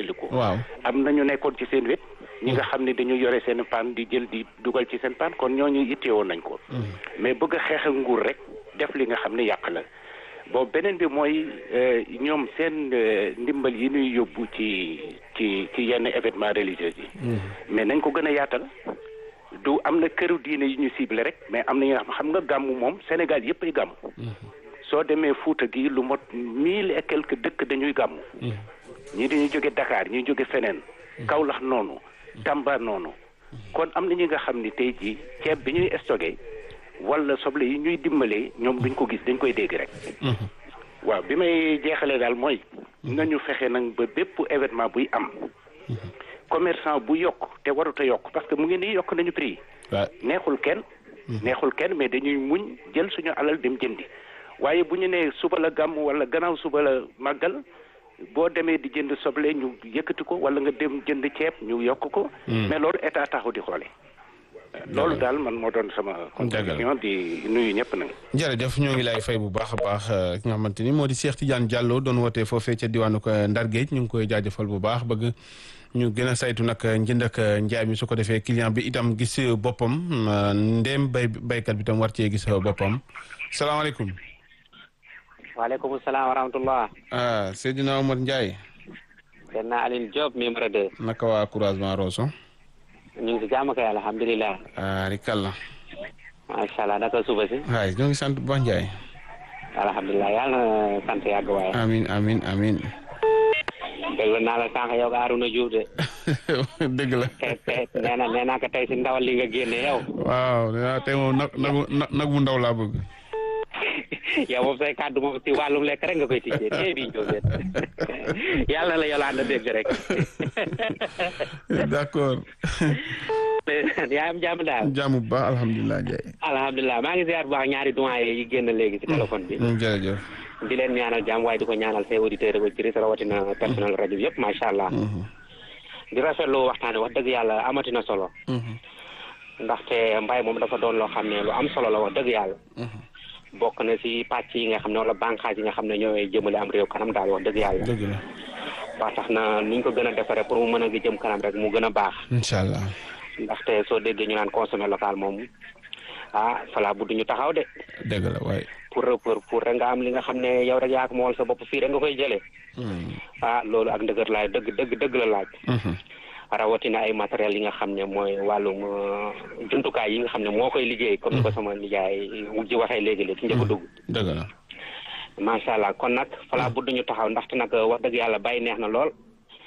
dimbali ko. waaw am na ñu nekkoon ci seen wet. ñi nga xam ne dañu yore seen paan di jël di dugal ci seen paan kon ñooñu itteewoon nañ ko. mais bëgg a xeex ak nguur rek def li nga xam ne yàq la. boobu beneen bi mooy ñoom seen ndimbal yi ñuy yóbbu ci ci ci yenn événement religieux yi. mais nañ ko gën a yaatal. du am na këru diine yu ñu ciblé rek mais am na ñoo xam nga gàmmu moom Sénégal yëpp ay gàmmu. soo demee Fuuta gi lu mot mille et quelques dëkk dañuy gàmmu. ñii dañuy jóge Dakar ñuy jóge feneen. Kaolack noonu. Tamba noonu. kon am na ñi nga xam ni tey jii ceeb bi ñuy stocké wala soble yi ñuy dimbalee ñoom duñ ko gis dañ koy dégg rek. waaw bi may jeexalee daal mooy. nañu fexe nag ba bépp événement buy am. commerçant bu yokk te warut a yokk parce que mu ngi nii yokk nañu prix yi. neexul kenn. neexul kenn mais dañuy muñ jël suñu alal dem jëndi. waaye bu ñu nee suba la gàmm wala gannaaw suba la màggal boo demee di jënd soble ñu yëkkati ko wala nga dem jënd ceeb ñu yokk ko. mais loolu état taxu di xoole loolu daal man moo doon sama. contribution di nuyu ñëpp nag. jërëjëf ñoo ngi lay fay bu baax a baax ki nga xamante ni moo di Cheikh Tidiane Diallo doon wootee foofee ca diwaanu ko Ndar Géej ñu ngi koy jaajëfal bu baax bëgg. ñu gën a saytu nag njënd ak njaay mi su ko defee client bi itam gis boppam ndéem bay baykat bi tam war cee gis boppam salaamaaleykum. waaleykum salaam wa rahmatullah. ah Seydina Omar Ndiaye. Seydina Aline Diop numéro 2. naka waa Couragement Rosso. ñu ngi si jàmm kay alhamdulilah. ah rikalla. macha allah naka suba si. waay ñoo ngi sant bu baax Ndiaye. alhamdulilah yàlla na sant yàgg waaye. amiin amiin amiin. dégg naa la sànq yow Arouna Diouf de. dëgg la. tey tey nee na nee naa ko tey si ndawal li nga génne yow. waaw tey moom nag nagu nag bu ndaw laa bëgg. yow moom say kàddu moom si wàllum lekk rek nga koy tijjee tey bii Diouf yàlla na la Yolande dégg rek. d'accord. yaa am jàmm daal. jàmm bu baax alhamdulilah Ndiaye. alhamdulilah maa ngi ziar bu baax ñaari doyen yi génn léegi si téléphone bi. jërëjëf. di leen ñaanal jàmm waaye di ko ñaanal say auditeurs ak auditrices rawatina personnel rajo bi yëpp macha allah. di rafetlu waxtaan wax dëgg yàlla amati na solo. ndaxte mbay moom dafa doon loo xam ne lu am solo la wax dëgg yàlla. bokk na si pàcc yi nga xam ne wala bànqaas yi nga xam ne ñooy jëmale am réew kanam daal wax dëgg yàlla. dëgg la. ba tax na nuñ ko gën a defaree pour mu mën a jëm kanam rek mu gën a baax. incha allah. ndaxte soo déggee ñu naan consommer local moom ah fala bu ñu taxaw de. dëgg la waaye. pour pour pour rek nga am li nga xam ne yow rek yaa ko mool sa bopp fii rek nga koy jëlee. ah loolu ak ndëgër laay dëgg dëgg dëgg la laaj. rawatina ay matériels yi nga xam ne mooy wàllum jumtukaay yi nga xam ne moo koy liggéey. comme ni ko sama nijaay wujji waxee léegi léegi njëkk a dugg. dëgg la. macha allah kon nag fala bu ñu taxaw ndaxte nag wax dëgg yàlla bay neex na lool.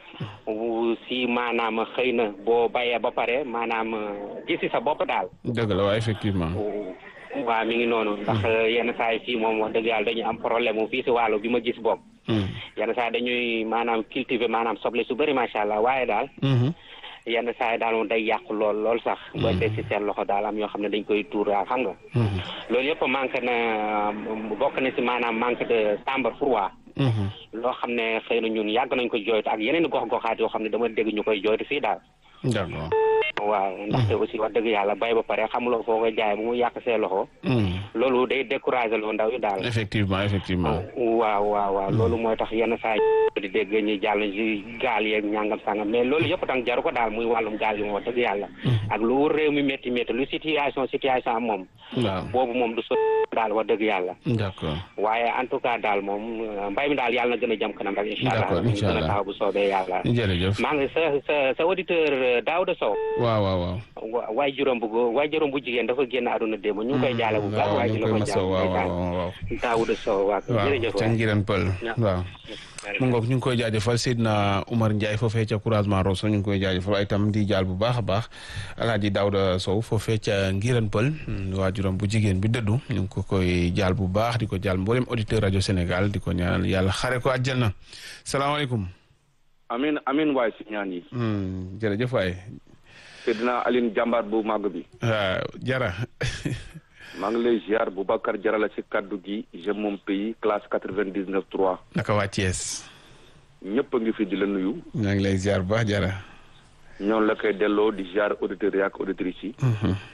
si maanaam xëy na boo bayee ba pare maanaam gisi sa bopp daal. dëgg la waaw effectivement. waaw mi ngi noonu. ndax yenn saa yi fii moom wax dëgg yàlla dañuy am problème mu fii si wàllu bi ma gis bopp. yenn saa yi dañuy maanaam cultiver maanaam soble su bëri macha allah waaye daal. yenn saa yi daal moom day yàqu lool lool sax. booy teg si seen loxo daal am yoo xam ne dañ koy tuur daal xam nga. loolu yëpp manque na bokk na si maanaam manque de chambre froide. loo xam ne xëy na ñun yàgg nañ ko jooytu ak yeneen i gox-goxaat yoo xam ne dama dégg ñu koy jooytu fii daal. d'accord. waaw ndaxte aussi wax dëgg yàlla bay ba pare xamuloo foo koy jaay bu mu yàq see loxo. loolu day décourager loo ndaw yi daal. effectivement effectivement. waaw waaw waaw loolu mooy tax yenn saa yi di dégg ñuy jàll ci gaal yeeg ñàngam sàngam mais loolu yëpp tam jaru ko daal muy wàllum gaal yi moom wax dëgg yàlla. ak lu réew mi métti métti lu situation situation am moom. waaw boobu moom du so daal wax dëgg yàlla. d'accord. waaye en tout cas daal moom mbay mi daal yàlla na gën a jëm kanam rek. incha allah d'accord incha allah ñu gën a taxaw bu soobee yàlla. jërëjëf. maa ngi sa sa sa auditeur Daouda Sow. waaw waaw waaw. wa waay juróom bu góor waay juróom bu jigéen dafa génn àdduna démb ñu ngi koy jaale bu baax waaye di la ko jaale waaw waaw waaw. Daouda Sow waaw jërëjëf ca Ngiran Pël waaw. mu ngoog ñu ngi koy jaajëfal Seydina Oumar Ndiaye foofee ca Couragement Rosso ñu ngi koy jaajëfal waaye itam di jaal bu baax a baax Alaaji Daouda Sow foofee ca Ngiran Pël waajuram bu jigéen bi dëddu ñu ngi ko koy jaal bu baax di ko jaal mboolem auditeur rajo Sénégal di ko ñaanal yàlla xare ko àjjana salaamaaleykum. amin amin waay si ñaan yi. jërëjëf waay. Seydina Aline jàmbaar bu màgg bi. waaw jara. maa ngi lay ziar Boubacar Jara la ci kaddu gi je mon pays classe quatre-vingt-dix-neuf trois. naka waa Thiès. ñëpp a ngi fi di la nuyu. ñaa ngi lay ziar bu baax jara. ñoom la koy delloo di ziar auditeurs yi ak auditrices yi.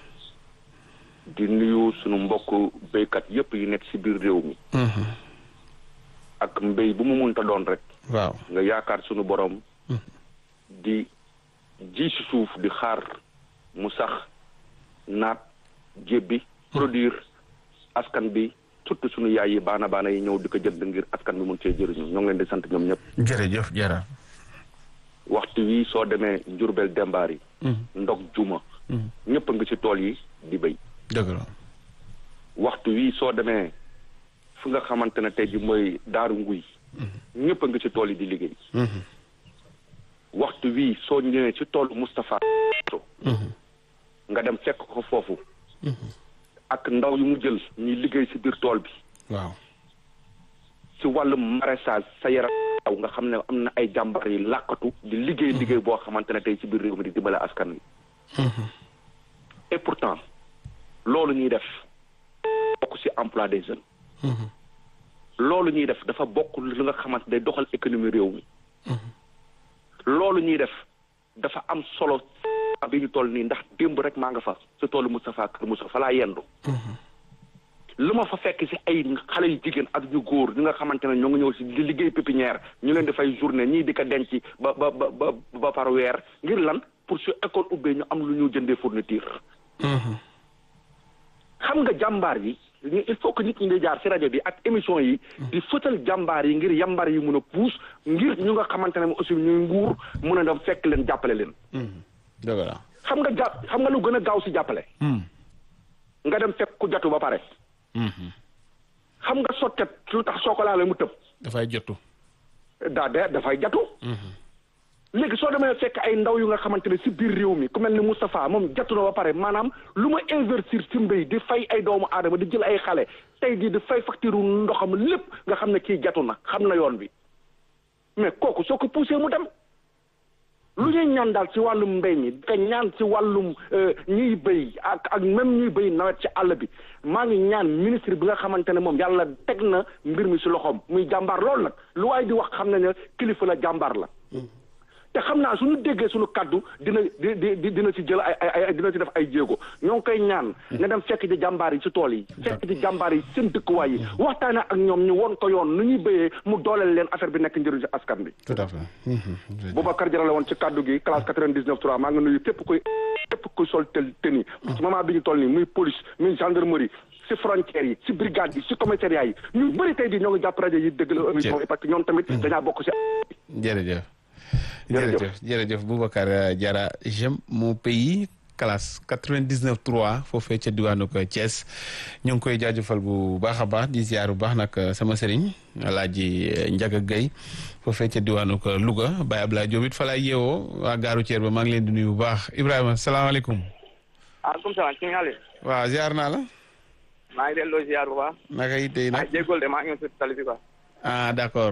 di nuyu sunu mbokk béykat yëpp yi nekk ci biir réew mi. ak mbéy bu mu munta doon rek. waaw nga yaakaar sunu borom. di ji si suuf di xaar mu sax naat jébbi produire askan bi surtout suñu yaay yi baana baana yi ñëw di ko jënd ngir askan bi mun cee jëriñu ñoo ngi leen di sant ñoom ñëpp jërëjëf jara waxtu wi soo demee Njurbel Dembaar yi ndog juma ñëpp a ngi ci tool yi di béy dëgg la waxtu wi soo demee fu nga xamante ne tey ji mooy daaru nguy ñëpp a ngi ci tool yi di liggéey waxtu wi soo ñëwee ci toolu Moustapha nga dem fekk ko foofu ak ndaw yu mu jël ñuy liggéey ci biir tool bi waaw ci wàllum maraîchage sa yaram daw nga xam ne am na ay jàmbar yi làkkatu di liggéey liggéey boo xamante ne tey ci biir réew mi di dimbale askan wi et pourtant loolu ñuy def bokk ci emploi des jeunes loolu ñuy def dafa bokk li nga xamante day doxal économie réew mi loolu ñuy def dafa am solo bi ñu toll nii ndax démb rek maa nga fa ci toolu Moustapha Kër Moussa fa laa yendu lu ma fa fekk ci ay xale yu jigéen ak ñu góor ñi nga xamante ne ñoo ngi ñëw ci di liggéey pépinière ñu leen di fay journée ñii di ko denc ba ba ba ba ba par weer ngir lan pour su école ubbee ñu am lu ñu jëndee fourniture xam nga jàmbaar yi il faut que nit ñi di jaar ci rajo bi ak émission yi di fëtal jàmbaar yi ngir yambar yi mun a puus ngir ñu nga xamante ne aussi ñuy nguur mun a dem fekk leen jàppale leen dëgg la xam nga jàpp xam nga lu gën a gaaw ci jàppale nga dem fekk ku jotu ba pare xam nga sottet lu tax soo ko laalee mu tëb dafay jotu daa de dafay jatu léegi soo demee fekk ay ndaw yu nga xamante ne ci biir réew mi ku mel ni Moustapha moom jatu na ba pare maanaam lu ma investir ci mbéy di fay ay doomu aadama di jël ay xale tey jii di fay facture ndoxam lépp nga xam ne kii jatu na xam na yoon bi mais kooku soo ko poussé mu dem lu ñuy ñaan daal ci wàllum mbéy mi te ñaan ci wàllum ñuy béy ak ak même ñuy béy nawet ci àll bi maa ngi ñaan ministre bi nga xamante ne moom yàlla teg na mbir mi ci loxoom muy jàmbaar loolu nag lu waay di wax xam na ne kilifa la jàmbaar la te xam naa suñu déggee suñu kaddu dina di di dina ci jël ay ay dina ci def ay jéego ñoo ngi koy ñaan nga dem fekk ci jàmbaar yi ci tool yi fekk ci jàmbaar yi seen dëkkuwaay yi waxtaane ak ñoom ñu won ko yoon nu ñuy béyee mu dooleel leen affaire bi nekk njëriñ ci askan bi tout à fait Boubacar Diarra la woon ci kaddu gi classe 99 3 maa ngi nuyu képp kuy képp kuy sol tel tenue ci moment bi ñu toll nii muy police muy gendarmerie ci frontières yi ci brigade yi ci commissariat yi ñu bëri tey di ñoo ngi jàpp rajo yi dëgg la émission yi parce que ñoom tamit dañaa bokk ci jërëjëf jërëjëf jërëjëf Boubacar Diarra j'aime mon pays classe 99 3 foofee ca diwaanu ko Thiès ñu ngi koy jaajëfal bu baax a baax di ziar bu baax nag sama sëriñ Alaaji Njaga Gay foofee ca diwaanu ko Louga Baye Abdoulaye Diop it fa laay yeewoo waa gaaru Thier ba maa ngi leen di nuyu bu baax Ibrahima salaamaaleykum. waaleykum salaam ci nga waaw ziar naa la. maa ngi delloo ziar bu baax. naka it tey nag ah jéggol de maa ngi si tali bi quoi. ah d'accord.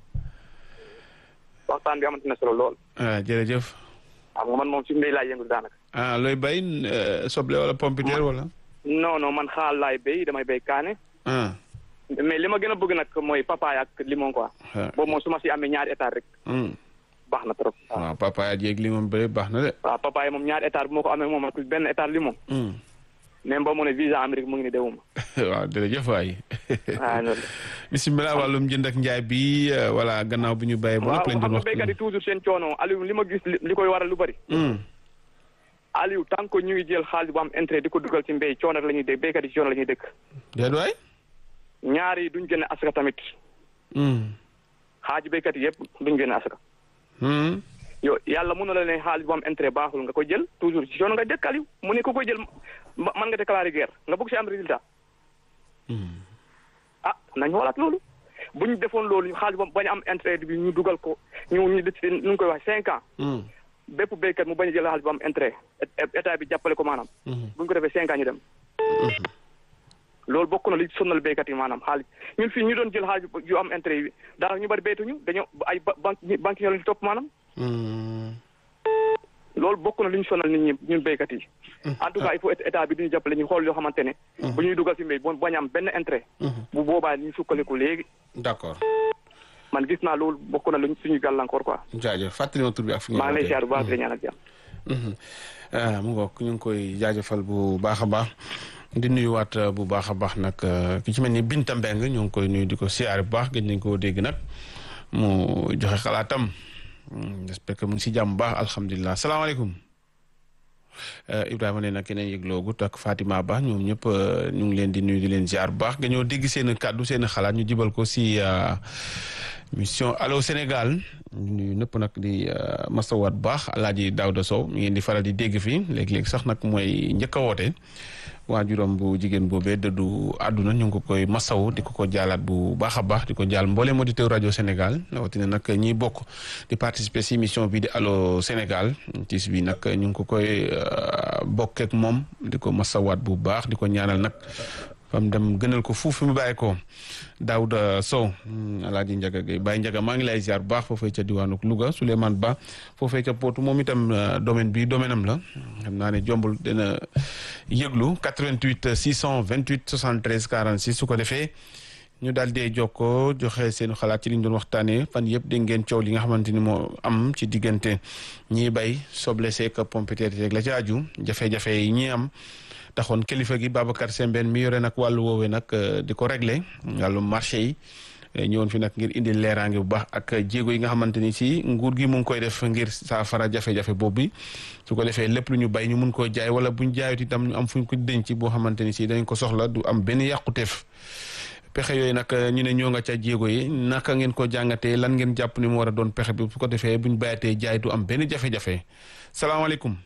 waxtaan bi amati na solo lool. ah jërëjëf. xam nga man moom ci mbéy laay yëngu daanaka. ah looy bay soble wala pompiteer wala. non non man xaal laay béy damay béy kaane. ah. mais li ma gën a bëgg nag mooy papaaya ak limon quoi. boobu moom su ma si amee ñaari hectare rek. baax na trop. waaw papaaya jéeg limon bëri baax na de. waaw papaaya moom ñaari hectare bu ma ko amee moom ak benn hectare limon. même boo mu ne visa Amérique mu ngi ni dewuma. waaw jërëjëf waay. waaw loolu. bisimilah wàllum jënd ak njaay bi wala gannaaw bi ñu bàyyee. ba waaw lépp lañ xam doon nga wax béykat yi toujours seen coono Aliou li ma gis li koy waral lu bëri. Aliou tant que ñu ngi jël xaalis bu am intérêt di ko dugal ci mbéy coono la ñuy dégg béykat yi coono la ñuy dégg. déet waay. ñaar yi duñ génne asaka tamit xaaju béykat yi yëpp duñ génne asaka. yow yàlla mun na la ne xaalis bu am intérêt baaxul nga koy jël toujours ci coono nga dëkk Aliou mu ne ku koy jël ma- man nga déclarer guerre nga bëgg si am résultat. ah nañ xoolaat loolu bu ñu defoon loolu xaalis boobu bañ a am intérêt bi ñu dugal ko ñu ñu def nu ngi koy wax cinq ans. bépp béykat mu bañ a jël xaalis bu am intérêt état bi jàppale ko maanaam. bu ñu ko defee cinq ans ñu dem. loolu bokk na li sonal béykat yi maanaam xaalis ñun fii ñu doon jël xaalis yu am intérêt yi daanaka ñu bari béytuñu dañoo ay ba banque banque ñoo leen topp maanaam. loolu bokk na li ñu sonal nit ñi ñun béykat yi. en tout cas il faut état bi duñu jàppale ñu xool yoo xamante ne. bu ñuy dugal ci mbéy bo bañ a am benn intérêt. bu boobaa ñu sukkaliku léegi. d'accord. man gis naa loolu bokk na luñ suñu gàllankoor quoi. jaajëf fàttali ma tur bi ak fi nga maa ngi lay wootee. ziar bu baax di la ñaanal jàmm. ah mu ngoog ñu ngi koy jaajëfal bu baax a baax di nuyuwaat bu baax a baax nag ki ci mel ni Binta Mbeng ñu ngi koy nuyu di ko siyaare bu baax gëj nañ koo dégg nag mu joxe xalaatam j'espère que mu ngi si jàmm baax alhamdulilah salaamaaleykum Ibrahima nee na keneen yëgloogut ak Fatima Ba ñoom ñëpp ñu ngi leen di nuyu di leen ziar bu baax nga ñoo dégg seen kàddu seen xalaat ñu jibal ko si mission Allô Sénégal ñu nëpp nag di masawaat bu baax Alaaji Daouda Sow mi ngeen di faral di dégg fii léegi-léegi sax nag mooy njëkk a woote waajuram bu jigéen boobee dëddu àdduna ñu ngi ko koy masaw di ko ko jaalaat bu baax a baax di ko jaal mbooleem auditeur rajo Sénégal rawatina nag ñiy bokk di participer si émission bi di Allô Sénégal tiis bi nag ñu ngi ko koy bokk ak moom di ko masawaat bu baax di ko ñaanal nag fam dem gënal ko fuuf fi mu bàyyi ko Daouda Sow alaaji Njaga Gay Baye Njaga maa ngi lay ziar bu baax foofee ca diwaanu Louga Souleymane Ba foofee ca Potou moom itam domaine bi domaine am la xam naa ne jombul dina yëglu 88 628 73 46 su ko defee ñu daal dee jokkoo joxe seen xalaat ci li ñu doon waxtaanee fan yëpp dégg ngeen coow li nga xamante ni moo am ci diggante ñiy bay soble seek pompiteer yeeg la ci aju jafe-jafe yi ñi am taxoon kilifa gi Babacar Sembène mi yore nag wàllu woowee nag di ko réglé wàllu marché yi ñëwoon fi nag ngir indi leeraange bu baax ak jéego yi nga xamante ni si nguur gi mu ngi koy def ngir saafara jafe-jafe boobu bi su ko defee lépp lu ñu bay ñu mun koo jaay wala buñ jaayut itam ñu am fuñ ko denc boo xamante ni si dañ ko soxla du am benn yàquteef pexe yooyu nag ñu ne ñoo nga ca jéego yi naka ngeen ko jàngatee lan ngeen jàpp ni mu war a doon pexe bi su ko defee buñ bayatee jaay du am benn jafe-jafe salaamaaleykum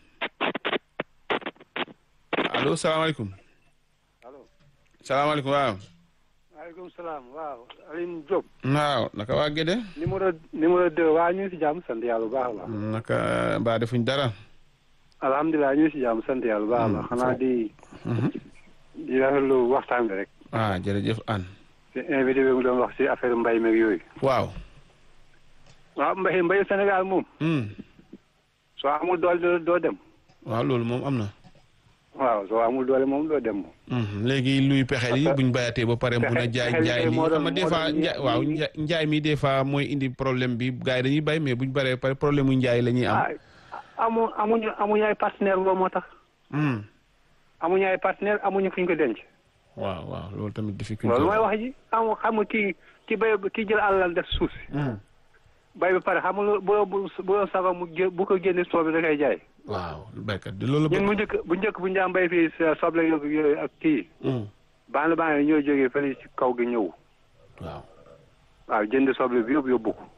allo salaamaaleykum. allo. salaamaaleykum waaw. maaleykum salaam waaw Alioune Diop. waaw naka waa Gédé. numéro numéro deux waa ñu ngi si jàmm sant yàlla bu baax a baax. naka mbaa defuñ dara. alhamdulilah ñu ngi si jàmm sant yàlla bu baax a baax xanaa di. di rafetlu waxtaan bi rek. ah jërëjëf Anne. te invité bi mu doon wax si affaire mbay meeg yooyu. waaw. waaw mbay mbayu Sénégal moom. soo amul doole doo dem. waaw loolu moom am na. waaw soo amul doole moom doo dem moom. léegi luy pexe yi buñ bayatee ba pare mun a jaay njaay mi xam nga des fois njaay waaw njaay mi des fois mooy indi problème bi gars yi dañuy bay mais buñ baree pare problème mu njaay la ñuy am. amu amuñu amuñu ay partenaire boobu moo tax. amuñu ay partenaire amuñu fuñ ko denc. waaw waaw loolu tamit difficulté loolu mooy wax ji amu xam nga kii ki bay ki jël àllal def suuf si. bay ba pare xam nga bu bu bu sago mu bu ko génne soo bi da koy jaay. waaw baykat di loolu. ñun bu njëkk bu njëkk bu ñu daan bay fii soble yooyu ak kii. bànn bànn yi ñoo jógee fële ci kaw gi ñëw. waaw. waaw jënd soble bi yóbbu yóbbu ko.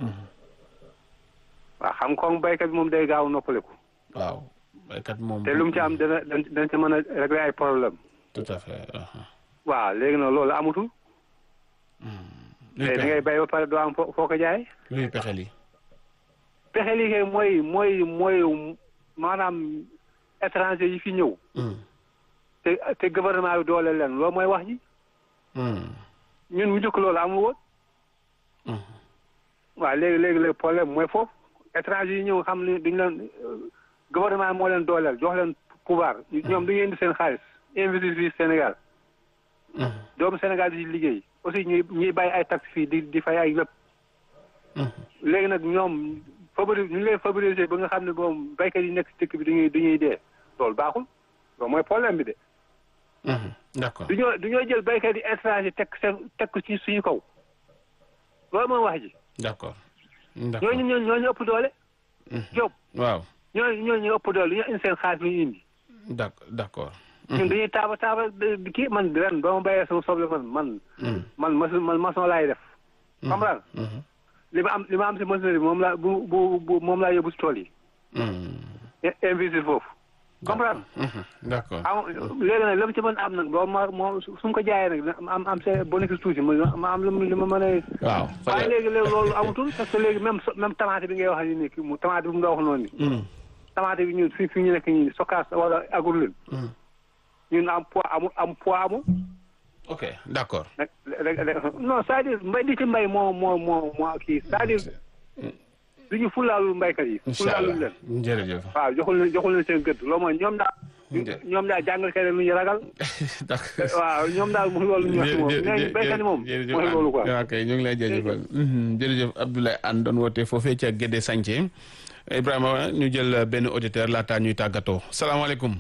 waaw xam nga baykat bi moom day gaaw noppaleku. waaw baykat moom. te lu mu ci am dana dana ci mën a régler ay problème tout à fait. waaw léegi nag loolu amatul. te da ngay bay ba pare doo am foo foo ko jaay. luy pexe li pexe li kay mooy mooy mooy maanaam étranger yi fi ñëw. te te gouvernement bi doole leen loolu mooy wax ji. ñun mu njëkk loolu amul woon. waaw léegi léegi léegi problème mooy foofu étranger yi ñëw xam ne duñ leen gouvernement moo leen dooleel jox leen pouvoir ñoom duñu indi seen xaalis investir fii Sénégal. doomu Sénégal di liggéey aussi ñuy ñuy bàyyi ay taxes fii di di fay ay lépp. léegi nag ñoom favori ñu leen favoriser ba nga xam ne moom baykat yi nekk ci dëkk bi dañuy dañuy dee loolu baaxul loolu mooy problème bi de. d'accord du ñoo du ñoo jël baykat yi étranger teg seen teg ko ci suñu kaw loolu mooy wax ji. d'accord d'accord ñooñu ñooñu ñooñu ëpp doole. Diop waaw ñooñu ñooñu ëpp doole ñoo indi seen xaalis bi ñu indi. d'accord d'accord. ñun dañuy taaba taaba kii man ren ba ma béyee sama soble man man. man maçon man maçon laay def. comprendre li ma am li ma am si maçonnerie bi moom laa bu bu bu moom laa yóbbu si tool yi. investir foofu. comprendre d'accord am léegi nag li ma ci mën am nag boobu ma moom su ma ko jaayee nag am am see bénéfice tuuti ma am li ma mën a. waaw waaye léegi léegi loolu amatul parce que léegi même même tomate bi ngay wax ni nii mu tomate bi mu nga wax noonu nii. tomate bi ñun fi fi ñu nekk ñun stockage wala agul ñun am poids amul am poids amul. ok d'accord. non c'est-à-dire mbay di ci mbay moo moo moo moo kii c'est-à-dire du ñu fulaalul mbaykat yi. incha allah fulaalul leen. jërëjëf. waaw joxul leen joxul leen seen gëdd loolu mooy ñoom daal. ñoom daal jàngal kay lu ñu ragal. waaw ñoom daal mu loolu ñu wax moom nee baykat yi moom mooy loolu quoi. ok ñu ngi lay jërëjëfal jërëjëf Abdoulaye Anne doon woote foofee ca Gédé Santhie Ibrahima ñu jël benn auditeur laataa ñuy tàggatoo salaamaaleykum.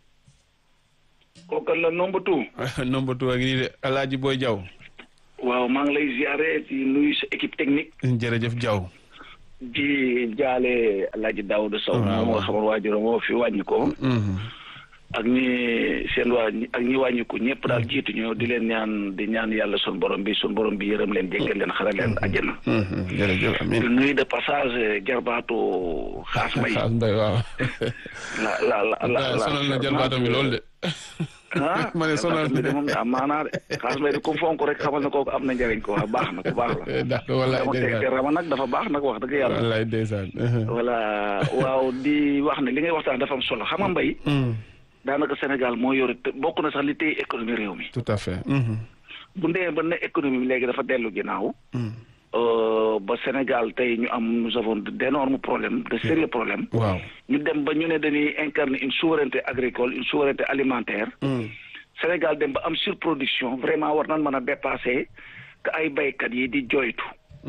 kooku la number two. number two ak nii de El Hadj Boy Diaw. waaw maa ngi lay ziare ci nuyu sa équipe technique. jërëjëf Diaw. di jaale Alaaji Daouda Sow moom nga xamal waajur moo fi wàññi ko ak ñi seen waa ak ñi wàññiku ñëpp daal jiituñu di leen ñaan di ñaan yàlla sun borom bi sun borom bi yërëm leen jéggal leen xaral leen àjjana jërëjëf amiin di nuyu de passage jarbaatu xaas mbay xaas mbay waaw la la la la sonal na jarbaatu mi loolu de ah ma ne sonal mi de moom am maanaa de xaas mbay de ku fonk rek xamal na kooku am na njëriñ ko wax baax na ku baax la d'accord wallaay dama teg te rama nag dafa baax nag wax dëgg yàlla wallaay ndeysaan voilà waaw di wax ne li ngay waxtaan dafa am solo xam nga mbay daanaka Sénégal moo yore bokk na sax li téye économie réew mi. tout à fait. bu ndee ba ne économie bi léegi dafa dellu ginnaaw. ba Sénégal tey ñu am nous avons d'énormes problèmes de sérieux problèmes. waaw ñu dem ba ñu ne dañuy incarner une souveraineté agricole une souveraineté alimentaire. Sénégal dem ba am surproduction vraiment war nañ mën a dépasser que ay baykat yi di joytu.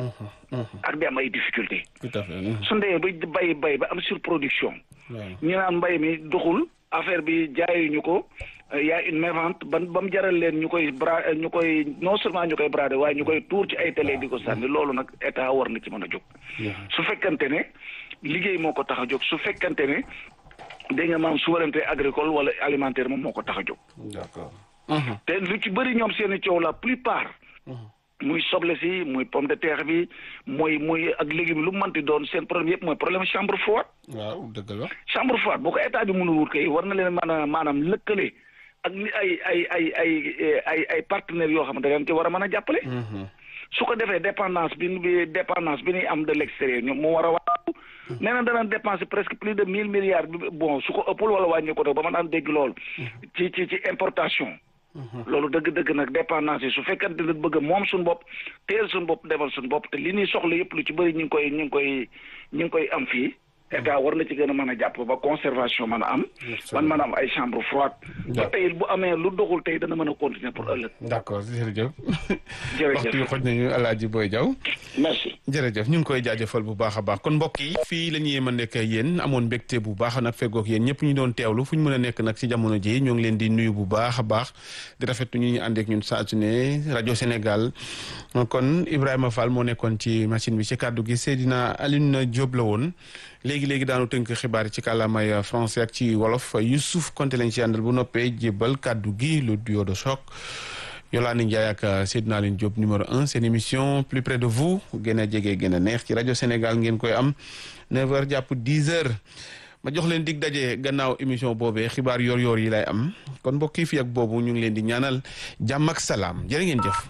ak di am ay difficultés. tout à fait. su ndee ba bay bay ba am surproduction. ñu naan mbay mi doxul. affaire bi jaayuñu ko y a une mévente ban ba mu jaral leen ñu koy bra ñu koy non seulement ñu koy brader waaye ñu koy tuur ci ay télé di ko sànni loolu nag état war na ci mën a jóg. su fekkante ne liggéey moo ko tax a jóg su fekkante ne dégg nga maam souveraineté agricole wala alimentaire moom moo ko tax a jóg. d'accord. te lu ci bëri ñoom seen i coow la plupart. muy soble si muy pomme de terre bi muy muy ak légumes lu mu mënti doon seen problème yëpp mooy problème chambre froide. waaw dëgg la. chambre froide boo ko état bi mënul wut kay war na leen mën a maanaam lëkkale ak li ay ay ay ay ay ay partenaires yoo xam ne da leen ci war a mën a jàppale. su ko defee dépendance bi bi dépendance bi ñuy am de l'extérieur ñoom mu war a wàññi. nee na dana dépenser presque plus de mille milliards bi bon su ko ëppul wala wàññi ko ba ma daan dégg lool. ci ci ci importation. loolu dëgg-dëgg nag dépendance yi su fekkante ne bëgg moom suñu bopp teel suñu bopp defal suñu bopp te li ñuy soxla yëpp lu ci bëri ñu ngi koy ñu ngi koy ñu ngi koy am fii état war na ci gën a mën a jàpp ba conservation mën a am man mën a am ay chambre froide ba tey bu amee lu doxul tey dana mën a continuer pour ëllëg d'accord jërëjëf jërëjëf waxtu yu xoj nañu Alaaji Boy Diaw merci jërëjëf ñu ngi koy jaajëfal bu baax a baax kon mbokk yi fii la ñuy mën nekk yéen amoon mbégte bu baax nag feggoog yéen ñëpp ñu doon teewlu fu ñu mën a nekk nag ci jamono ji ñoo ngi leen di nuyu bu baax a baax di rafetlu ñu ñu àndeek ñun saa su ne rajo Sénégal kon Ibrahima Fall moo nekkoon ci machine bi ci kàddu gi Seydina Alioune Diop la woon léegi léegi daanu tënk xibaar yi ci kàllaamay français ak ci wolof Youssouf Konté lañ ci àndal bu noppee jébbal kàddu gi le duo de choc Yolande Ndiaye ak Seydina Aline Diop numéro un seen émission plus près de vous gën a jege gën a neex ci rajo Sénégal ngeen koy am 9h jàpp 10h ma jox leen dig daje gannaaw émission boobee xibaar yor-yor yi lay am kon mbokk yi fi ak boobu ñu ngi leen di ñaanal jàmm ak salaam jërë ngeen jëf.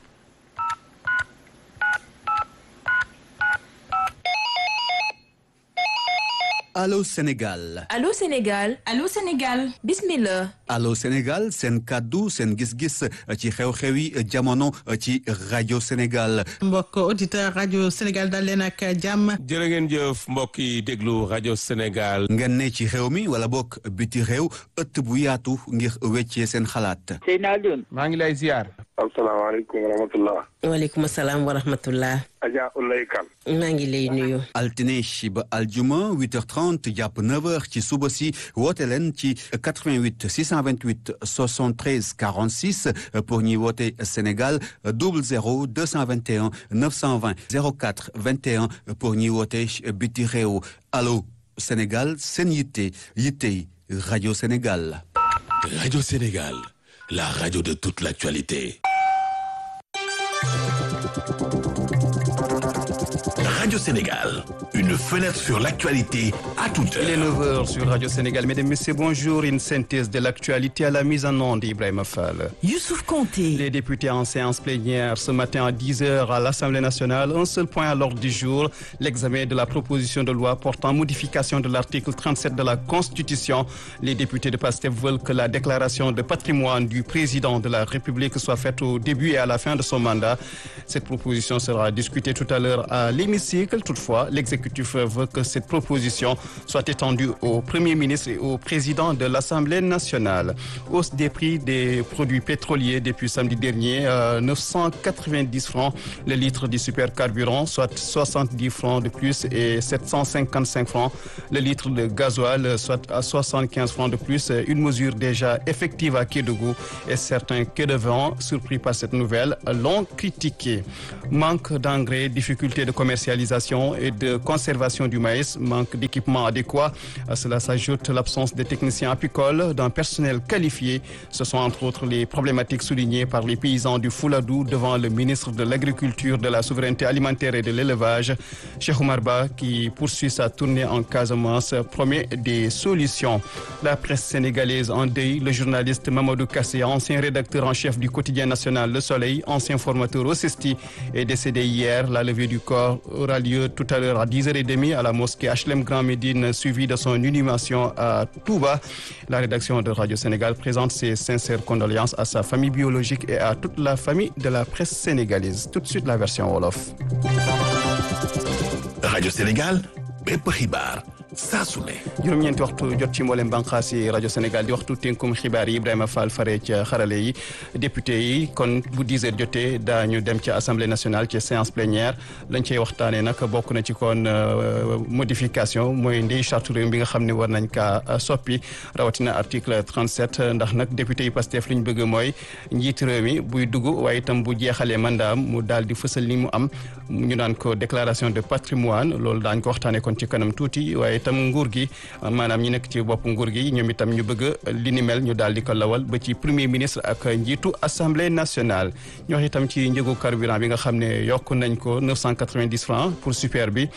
Allô Sénégal Allô Sénégal Allô Sénégal bismillah Allô Sénégal seen kàddu seen gis-gis ci xew-xewi jamono ci rajo Sénégal mbokk auditeur rajo Sénégal dal leen ak jàmm jërë ngeen jëf mbokk yi déglu rajo Sénégal ngeen ne ci xew mi wala bokk biti réew ëtt bu yaatu ngir weccee seen xalaat Seydina Alioune maa ngi lay ziar asalaamaaleykum wa rahmatullah waaleykum salaam wa rahmatullah Adja Ulay Kan maa ngi lay nuyu altine ba aljuma 8h30 jàpp 9h ci suba si woote leen ci 88 628 73 46 pour ñuy woote Sénégal 00 221 920 04 21 pour ñuy woote biti réew allo Sénégal seen yitte yittey rajo Sénégal. Radio Sénégal, la radio de toute l'actualité. Radio Sénégal, une fenêtre sur l'actualité à toute heure. Il est 9h sur Radio Sénégal. Mesdames, Messieurs, bonjour. Une synthèse de l'actualité à la mise en onde d'Ibrahim Fall. Youssouf Konté. Les députés en séance plénière ce matin à 10h à l'Assemblée nationale. Un seul point à l'ordre du jour, l'examen de la proposition de loi portant modification de l'article 37 de la Constitution. Les députés de PASTEF veulent que la déclaration de patrimoine du président de la République soit faite au début et à la fin de son mandat. Cette proposition sera discutée tout à l'heure à l'hémicycle. Toutefois, l'exécutif veut que cette proposition soit étendue au Premier ministre et au président de l'Assemblée nationale. Hausse des prix des produits pétroliers depuis samedi dernier, euh, 990 francs le litre du supercarburant, soit 70 francs de plus et 755 francs le litre de gasoil, soit à 75 francs de plus. Une mesure déjà effective à Kédougou et certains quais de vent, surpris par cette nouvelle, l'ont critiqué. Manque d'engrais, difficulté de commercialisation commercialisation et de conservation du maïs, manque d'équipements adéquats. À cela s'ajoute l'absence de techniciens apicoles, d'un personnel qualifié. Ce sont entre autres les problématiques soulignées par les paysans du Fouladou devant le ministre de l'Agriculture, de la Souveraineté alimentaire et de l'Élevage, Cheikh Oumar Ba, qui poursuit sa tournée en Casamance, promet des solutions. La presse sénégalaise en deuil, le journaliste Mamadou Kassé, ancien rédacteur en chef du quotidien national Le Soleil, ancien formateur au CESTI, est décédé hier. La levée du corps aura lieu tout à l'heure à 10h30 à la mosquée HLM Grand Médine, suivie de son inhumation à Touba. La rédaction de Radio Sénégal présente ses sincères condoléances à sa famille biologique et à toute la famille de la presse sénégalaise. Tout de suite la version Wolof. Radio Sénégal, bépp xibaar saa su ne. juróom-ñeenti waxtu jot ci mboolem bànqaas yi rajo Sénégal di waxtu tënkum xibaar yi Ibrahima Fall fare ca xarale yi député yi kon bu 10 heures jotee daañu dem ci assemblée nationale ci séance plénière lañ cey waxtaanee nag bokk na ci kon modification mooy ndey charte réew bi nga xam ne war nañ kaa soppi rawatina article 37 ndax nag député yi Pastef li ñu bëgg mooy njiit réew mi buy dugg waaye itam bu jeexalee mandaam mu daal di fësal ni mu am ñu naan ko déclaration de patrimoine loolu daañ ko waxtaanee kon ci kanam tuuti waaye itam nguur gi maanaam ñi nekk ci bopp nguur gi ñoom itam ñu bëgg li ni mel ñu daal di ko lawal ba ci premier ministre ak njiitu assemblée nationale ñu wax itam ci njëgu carburant bi nga xam ne yokk nañ ko 990 francs pour super bi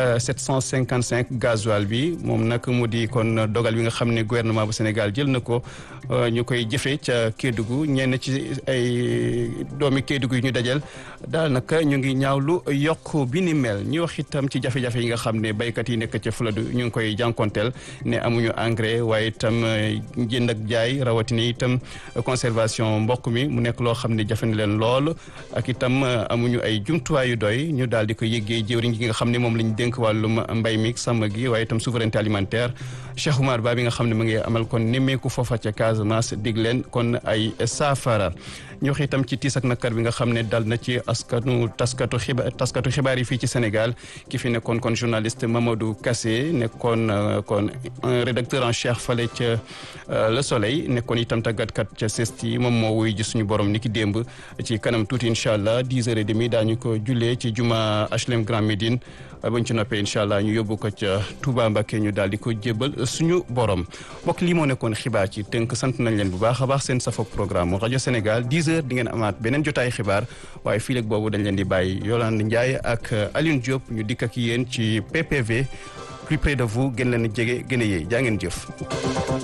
755 gasoil bi moom nag mu di kon dogal bi nga xam ne gouvernement bu Sénégal jël na ko ñu koy jëfee ca Kédougou ñenn ci ay doomi Kédougou yi ñu dajal daal nag ñu ngi ñaawlu yokk bi ni mel ñu wax itam ci jafe-jafe yi nga xam ne béykat yi nekk ca Fuladu ñu ngi koy jànkonteel ne amuñu engrais waaye itam jënd ak jaay rawatina itam conservation mbokk mi mu nekk loo xam ne jafe na leen lool ak itam amuñu ay jumtuwaay yu doy ñu daal di ko yëggee jëwriñ gi nga xam ne moom lañ dénk wàllum mbay mi sàmm gi waaye itam souveraineté alimentaire Cheikh Oumar Ba bi nga xam ne mu ngi amal kon nemmeeku foofa ca Casamance dig leen kon ay saafara ñu wax itam ci tiis ak nakar bi nga xam ne dal na ci askanu taskatu xibaar taskatu xibaar yi fii ci Sénégal ki fi nekkoon kon journaliste Mamadou Kassé nekkoon kon rédacteur en chef fale ca Le Soleil nekkoon itam tàggatkat ca CESTI moom moo wuy ji suñu borom ni ki démb ci kanam tuuti incha allah dix heures et demi daañu ko jullee ci juma HLM Grand Médine bañ ci noppee incha allah ñu yóbbu ko ca Touba Mbacké ñu daal di ko jébbal suñu borom mbokk lii moo nekkoon xibaar ci tënk sant nañ leen bu baax a baax seen safo programme rajo Sénégal dix heures di ngeen amaat beneen jotaay xibaar waaye fii léegi boobu dañ leen di bàyyi Yolande Ndiaye ak Alioune Diop ñu dikk ak yéen ci PPV plus près de vous gën leen a jege gën a yéey jaa ngeen jëf